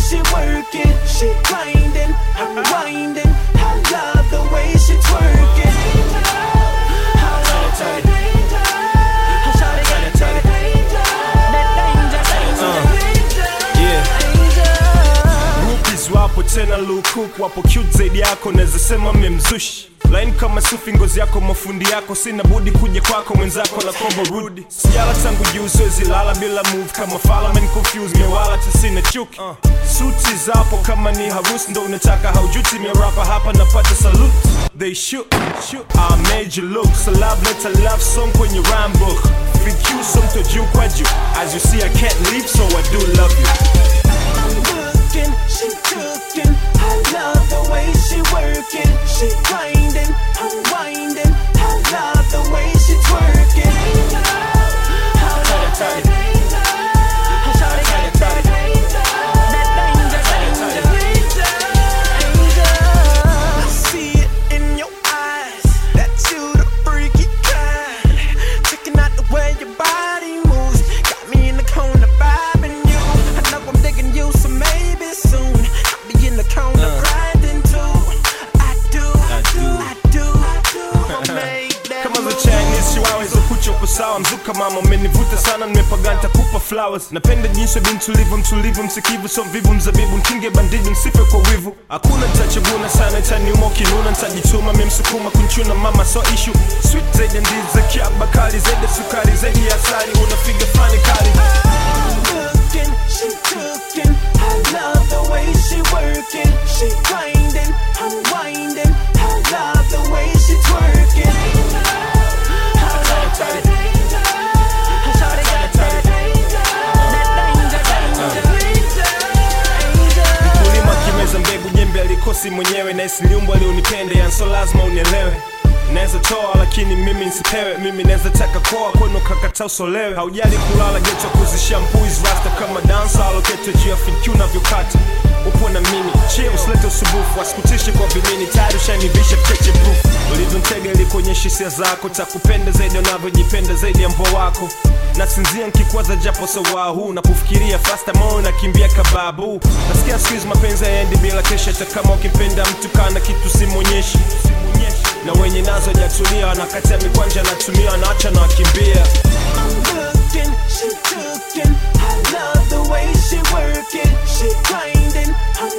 she working, she grinding, unwinding. I love the way she twerking. I love that. I shout it, got it, got it. That danger, danger, Yeah. danger. Groupies wapo tena lukuk wapo cute zaidi yako naweza sema memzushi laini kama sufi ngozi yako mafundi yako sina budi kuja kwako mwenzako na kombo rudi sijala tangu juu siwezi lala bila move kama fala men confused mewala ta sina chuki uh. suti zapo kama ni harusi ndo unataka haujuti merapa hapa napata salute they shoot, shoot. I made you look so love let a love song kwenye rhyme book FQ so mto juu kwa juu as you see I can't leave so I do love you Looking, she cooking. I love the way she working. She grinding, unwinding. I love the way she twerking. I love that. I shout it, got it, got it. That danger, danger, danger. I see it in your eyes that you the freaky kind. Checking out the way your body moves, got me in the corner vibing you. I know I'm digging you, so maybe soon I'll be in the corner grinding too. I do, I do, I do, I do. I'ma make that kama za move. Chinese chihuahua hizo kucha uko sawa mzuka mama umenivuta sana nimepaganta kupa flowers napenda jinsi binti ulivyo mtulivu msikivu so mvivu mzabibu nkinge bandiji msife kwa wivu hakuna nitachaguna sana itaniuma ukinuna nitajituma memsukuma kunchuna mama so ishu sweet zaidi ya ndizi za kiaba kali zaidi ya sukari zaidi ya asali unafiga fani kali Looking, she cooking. I love the way she working. She grinding, unwinding. I love the way she twerking. I love that. I shout it, got it, got it. That danger, danger, danger. Mkulima akimeza mbegu jembe alikosi mwenyewe na isiliumbu alionipende yanso lazima unielewe naweza toa lakini mimi nsipewe mimi naweza taka koa kwenu kakata usolewe haujali kulala geto kuzishampuis rasta kama dansa alokete juu ya fikiu navyokata upo na mimi chie usilete usubufu wasikutishe kwa vimini tayari ushanivisha cheche proof ulivyontega ilikuonyesha hisia zako takupenda zaidi unavyojipenda zaidi ya mbo wako nasinzia nkikwaza japo sawa huu na kufikiria fasta moyo nakimbia kababu nasikia siku hizi mapenzi yaendi bila kesha hata kama ukimpenda mtu kana kitu simwonyeshi na wenye nazo jatulia wanakatia mikwanja natumia wanaacha na wakimbia Looking, she cooking. I love the way she working. She grinding,